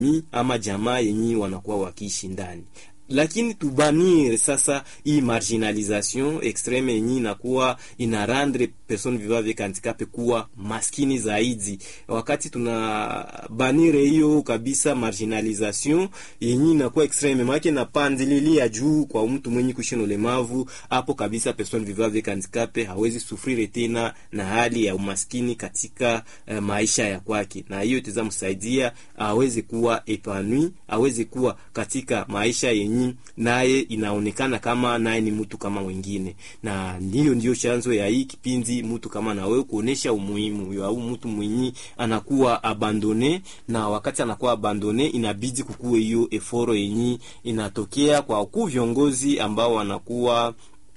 ni ama jamaa yenye wanakuwa wakiishi ndani lakini tubanire sasa hii marginalisation extreme yenye inakuwa ina rendre person vivant avec handicap kuwa maskini zaidi. Wakati tuna banire hiyo kabisa marginalisation yenye inakuwa extreme, maana na pandililia juu kwa mtu mwenye kuishi na ulemavu, hapo kabisa person vivant avec handicap hawezi sufrire tena na hali ya umaskini katika uh, maisha ya kwake, na hiyo itazamsaidia aweze kuwa epanui, aweze kuwa katika maisha yenye naye inaonekana kama naye ni mtu kama wengine, na ndiyo ndiyo chanzo ya hii kipindi, mtu kama na wewe kuonesha umuhimu au mtu mwenye anakuwa abandone, na wakati anakuwa abandone, inabidi kukue hiyo eforo yenye inatokea kwa wakuu viongozi ambao wanakuwa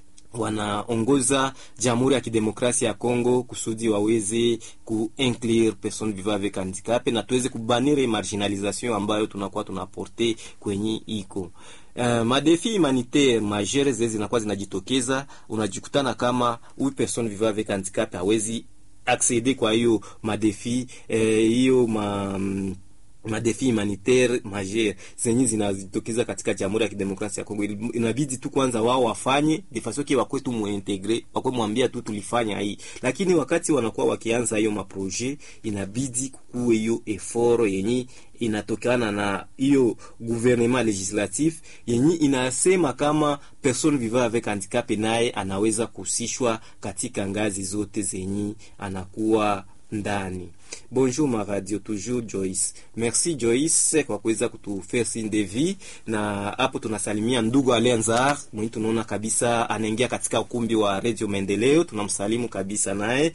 wanaongoza Jamhuri ya Kidemokrasia ya Kongo kusudi waweze kuinclure person vivant avec handicap na tuweze kubanire marginalisation ambayo tunakuwa tunaporte kwenye iko Uh, madefi humanitaire majere zile zinakuwa zinajitokeza, unajikutana kama huyu person vivant avec handicap hawezi acceder kwa hiyo madefi hiyo eh, ma madefi humanitaire majeur zenye zinazitokeza katika Jamhuri ya Kidemokrasia ya Kongo, inabidi tu kwanza wao wafanye de façon que wakwe tu muintegre, wakwe mwambia tu tulifanya hii, lakini wakati wanakuwa wakianza hiyo maprojet, inabidi kukuwe hiyo effort yenye inatokana na hiyo gouvernement legislatif yenye inasema kama person vivant avec handicap naye anaweza kuhusishwa katika ngazi zote zenye anakuwa ndani. Bonjour ma radio toujours Joyce. Merci Joyce kwa kuweza kutufaire signe de vie, na hapo tunasalimia ndugu Alenzar mwenye tunaona kabisa anaingia katika ukumbi wa Radio Maendeleo, tunamsalimu kabisa naye,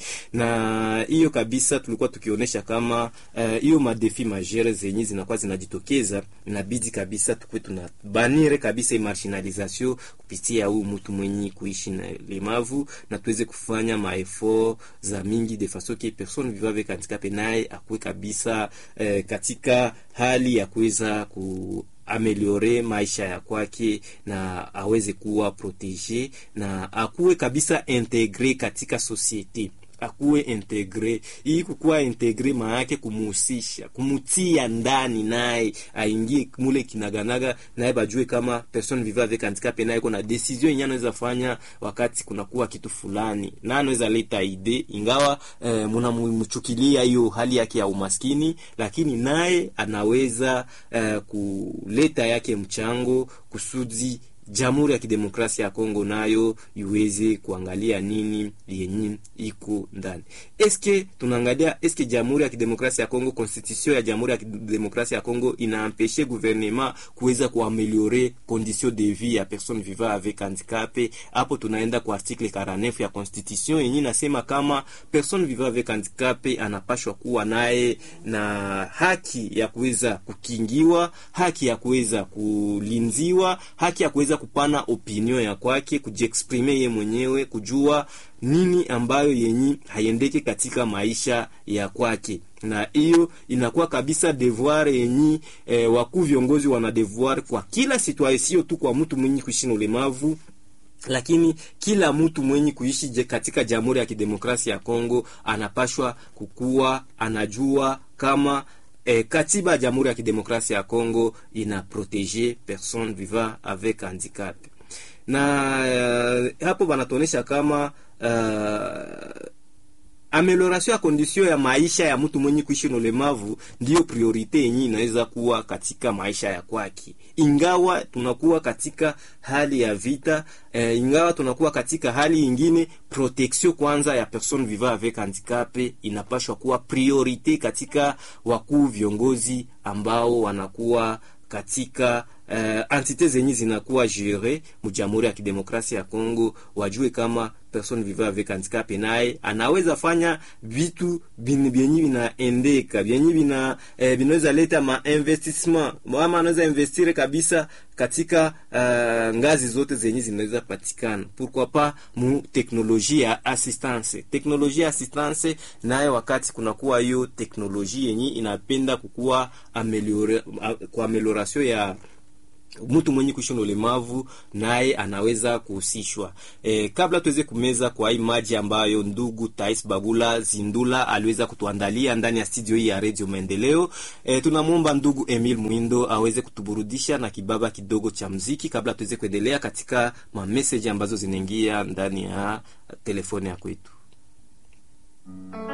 na hiyo kabisa tulikuwa tukionyesha kama hiyo uh, madefi majere zenye zinakuwa zinajitokeza, inabidi kabisa tukwe tunabanire kabisa marginalisation kupitia huyu mtu mwenye kuishi na lemavu, na tuweze kufanya maefort za mingi de façon que personne vivant avec handicap naye akuwe kabisa eh, katika hali ya kuweza ku ameliore maisha ya kwake na aweze kuwa protege na akuwe kabisa integre katika societe akuwe integre. Hii kukuwa integre maana yake kumuhusisha, kumutia ndani naye aingie mule kinaganaga, naye bajue kama person vivant avec handicap naye kuna decision yenyewe anaweza fanya wakati kunakuwa kitu fulani, na anaweza leta ide, ingawa eh, mnamchukilia hiyo hali yake ya umaskini, lakini naye anaweza eh, kuleta yake mchango kusudi Jamhuri ya Kidemokrasia ya Kongo nayo iweze kuangalia nini yenye iko ndani. Eske tunaangalia eske Jamhuri ya Kidemokrasia ya Kongo, constitution ya Jamhuri ya Kidemokrasia ya Kongo inaempeshe gouvernement kuweza kuameliore condition de vie ya personne vivant avec handicap. Hapo tunaenda kwa article 49 ya constitution yenye nasema kama personne vivant avec handicap anapashwa kuwa naye na haki ya kuweza kukingiwa, haki ya kuweza kulinziwa, haki ya kuweza kupana opinion ya kwake, kujiexprime ye mwenyewe, kujua nini ambayo yenyi haiendeke katika maisha ya kwake, na hiyo inakuwa kabisa devoir yenyi eh, wakuu viongozi wana devoir kwa kila citoyen, sio tu kwa mtu mwenye kuishi na ulemavu lakini kila mtu mwenye kuishi katika Jamhuri ya Kidemokrasia ya Kongo anapashwa kukuwa anajua kama E, katiba ya Jamhuri ya Kidemokrasia ya Kongo ina protege person vivant avec handicap na uh, hapo banatuonesha kama uh, amelioration ya condition ya maisha ya mtu mwenye kuishi na ulemavu ndiyo priorite yenye inaweza kuwa katika maisha ya kwake, ingawa tunakuwa katika hali ya vita eh, ingawa tunakuwa katika hali ingine, protection kwanza ya person vivant avec handicap inapashwa kuwa priorite katika wakuu viongozi ambao wanakuwa katika uh, entite zenye zinakuwa jure mu Jamhuri ya Kidemokrasia ya Kongo, wajue kama person vivant avec handicap naye anaweza fanya vitu vyenye vinaendeka vyenye vina eh, vinaweza leta ma investissement ama anaweza investire kabisa katika uh, ngazi zote zenye zinaweza patikana, pourquoi pas mu teknolojia ya assistance. Teknolojia ya assistance nayo, wakati kunakuwa hiyo teknolojia yenye inapenda kukuwa ameliore, kwa amelioration ya mtu mwenye kuishi na ulemavu naye anaweza kuhusishwa. E, kabla tuweze kumeza kwa hii maji ambayo ndugu Tais Bagula Zindula aliweza kutuandalia ndani ya studio hii ya Radio Maendeleo, e, tunamwomba ndugu Emil Mwindo aweze kutuburudisha na kibaba kidogo cha mziki kabla tuweze kuendelea katika mameseji ambazo zinaingia ndani ya telefoni ya kwetu.